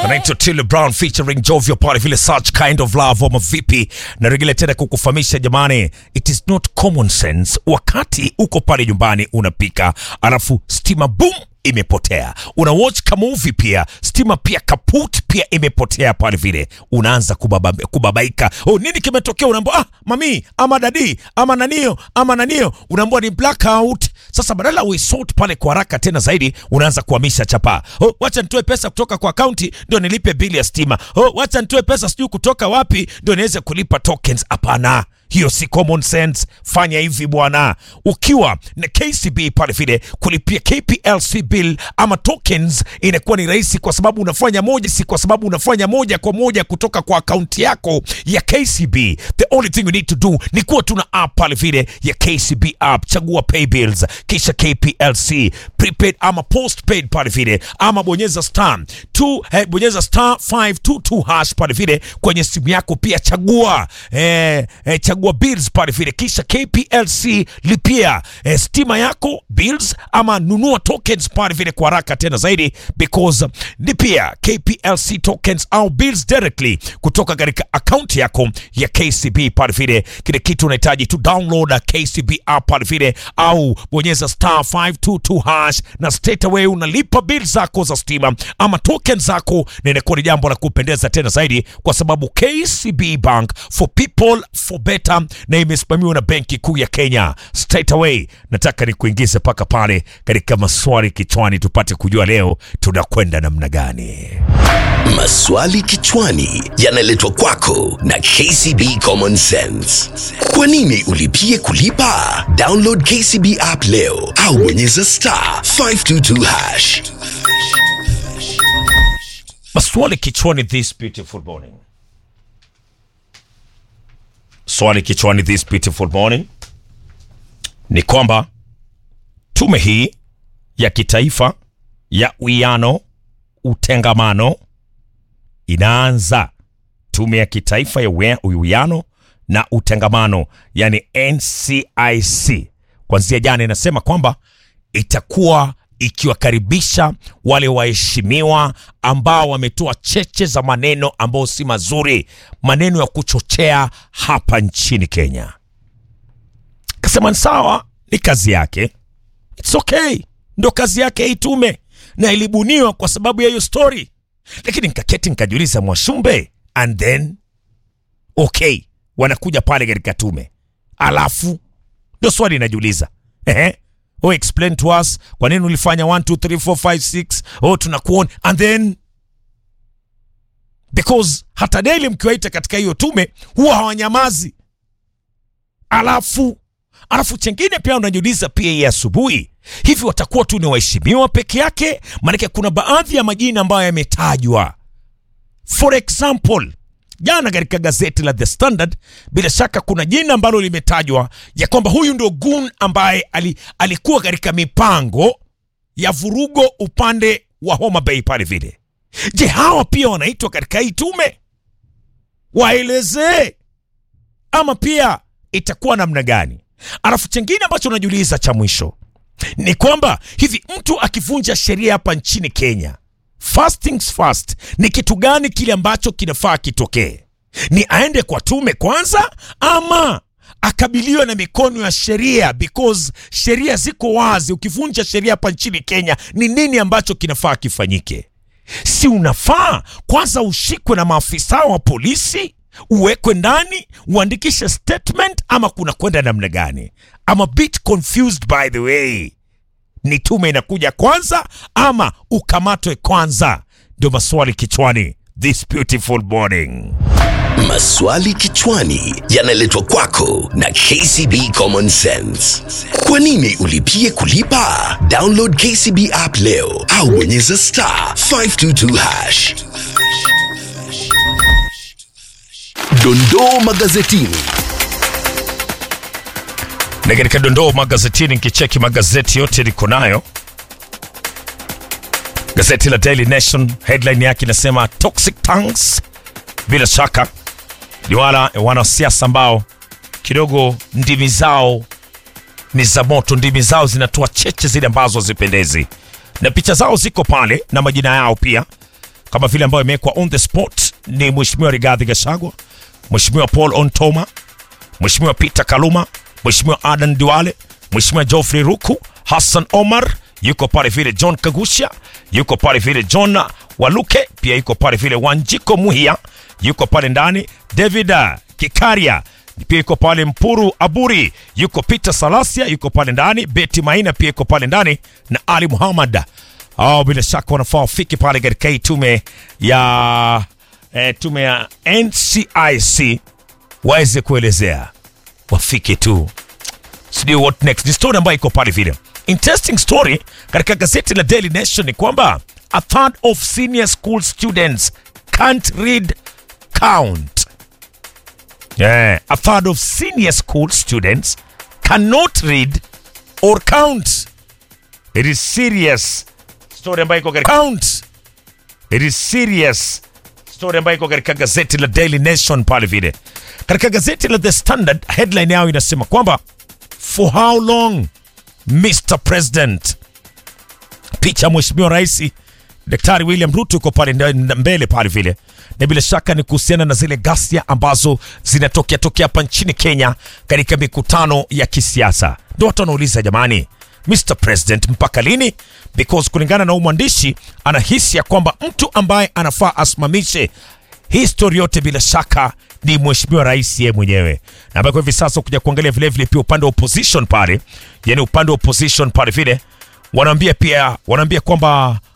anaitwa Till Brown featuring Jovio pale vile such kind of love ama vipi na regele tena kukufahamisha jamani it is not common sense wakati uko pale nyumbani unapika alafu stima boom imepotea una watch ka movie pia stima pia kaput pia imepotea pale vile unaanza kubaba, kubabaika oh, nini kimetokea unaambia ah, mami ama dadi ama nanio ama nanio unaambia ni blackout sasa badala uisort pale kwa haraka tena zaidi unaanza kuhamisha chapa oh, wacha nitoe pesa kutoka kwa akaunti ndio nilipe bili ya stima oh, wacha nitoe pesa sijui kutoka wapi ndio niweze kulipa tokens hapana hiyo si common sense fanya hivi bwana ukiwa na kcb pale vile kulipia kplc bill ama tokens inakuwa ni rahisi kwa sababu unafanya moja si kwa sababu unafanya moja kwa moja kutoka kwa akaunti yako ya kcb the only thing you need to do ni kuwa tuna app pale vile ya kcb app chagua pay bills kisha kplc prepaid ama postpaid pale vile ama bonyeza star two, eh, bonyeza star 522 hash pale vile kwenye simu yako pia chagua eh, eh, chagua bills pale vile kisha kplc lipia eh, stima yako bills ama nunua tokens pale vile kwa haraka tena zaidi because lipia kplc tokens au bills directly kutoka katika akaunti yako ya kcb pale vile kile kitu unahitaji tu download kcb app pale vile au bonyeza star 522 hash na straight away unalipa bill zako za stima ama token zako na inakuwa ni jambo la kupendeza tena zaidi kwa sababu kcb bank for people for better na imesimamiwa na benki kuu ya kenya straight away nataka nikuingize mpaka pale katika maswali kichwani tupate kujua leo tunakwenda namna gani Maswali kichwani yanaletwa kwako na KCB Common Sense. Kwa nini ulipie kulipa? Download KCB app leo au bonyeza star 522 hash. maswali kichwani this beautiful morning swali kichwani this beautiful morning ni kwamba tume hii ya kitaifa ya uwiano utengamano inaanza tume ya kitaifa ya uwe- uwiano na utengamano yani ncic kwanzia jana inasema kwamba itakuwa ikiwakaribisha wale waheshimiwa ambao wametoa cheche za maneno ambayo si mazuri maneno ya kuchochea hapa nchini kenya kasema ni sawa ni kazi yake its okay ndo kazi yake hii tume na ilibuniwa kwa sababu ya hiyo story lakini nkaketi nkajiuliza mwashumbe and then okay wanakuja pale katika tume alafu ndio swali inajiuliza ehe oh explain to us kwa nini ulifanya 1 2 3 4 5 6 oh tunakuona and then because hata daily mkiwaita katika hiyo tume huwa hawanyamazi alafu alafu chengine pia unajiuliza pia hii asubuhi hivi watakuwa tu ni waheshimiwa peke yake maanake kuna baadhi ya majina ambayo yametajwa for example jana katika gazeti la the standard bila shaka kuna jina ambalo limetajwa ya kwamba huyu ndio gun ambaye ali, alikuwa katika mipango ya vurugo upande wa homa bay pale vile je hawa pia wanaitwa katika hii tume waelezee ama pia itakuwa namna gani alafu chengine ambacho unajiuliza cha mwisho ni kwamba hivi mtu akivunja sheria hapa nchini kenya first things first ni kitu gani kile ambacho kinafaa kitokee ni aende kwa tume kwanza ama akabiliwe na mikono ya sheria because sheria ziko wazi ukivunja sheria hapa nchini kenya ni nini ambacho kinafaa kifanyike si unafaa kwanza ushikwe na maafisa wa polisi uwekwe ndani uandikishe statement ama kuna kwenda namna gani I'm a bit confused by the way ni tume inakuja kwanza ama ukamatwe kwanza ndio maswali kichwani this beautiful morning Maswali kichwani yanaletwa kwako na KCB Common Sense. Kwa nini ulipie kulipa? Download KCB app leo au bonyeza star 522 hash. Dondoo magazetini. na katika dondoo magazetini nkicheki magazeti yote niko nayo gazeti la daily nation headline yake inasema toxic tanks bila shaka ni wala wanasiasa ambao kidogo ndimi zao ni za moto ndimi zao zinatoa cheche zile ambazo hazipendezi na picha zao ziko pale na majina yao pia kama vile ambayo imewekwa on the spot ni Mheshimiwa Rigathi Gachagua, Mheshimiwa Paul Ontoma, Mheshimiwa Peter Kaluma, Mheshimiwa Adan Duale, Mheshimiwa Geoffrey Ruku, Hassan Omar, yuko pale vile John Kagusha, yuko pale vile John Waluke, pia yuko pale vile Wanjiko Muhia, yuko pale ndani David Kikaria, pia yuko pale Mpuru Aburi, yuko Peter Salasia, yuko pale ndani Betty Maina, pia yuko pale ndani na Ali Muhammad. Hao bila shaka wanafaa wafike pale katika hii tume ya eh, tume ya NCIC waweze kuelezea, wafike tu sijui what next. Ni story ambayo iko pale vile. Interesting story katika gazeti la Daily Nation ni kwamba a third of senior school students can't read count. Yeah, a third of senior school students cannot read or count. It is serious. Story ambayo iko katika count. It is serious. Story ambayo iko katika gazeti la Daily Nation pale vile. Katika gazeti la The Standard headline yao inasema kwamba for how long Mr President. Picha ya mheshimiwa rais Daktari William Ruto uko pale nda- mbele pale vile, na bila shaka ni kuhusiana na zile ghasia ambazo zinatokea tokea hapa nchini Kenya katika mikutano ya kisiasa. Ndio watu wanauliza jamani, Mr President mpaka lini? Because kulingana na huyu mwandishi anahisi ya kwamba mtu ambaye anafaa asimamishe hii story yote bila shaka ni mheshimiwa rais yeye mwenyewe, na ambaye kwa hivi sasa kuja kuangalia vile vile pia upande wa opposition pale, yani upande wa opposition pale vile wanaambia pia wanaambia kwamba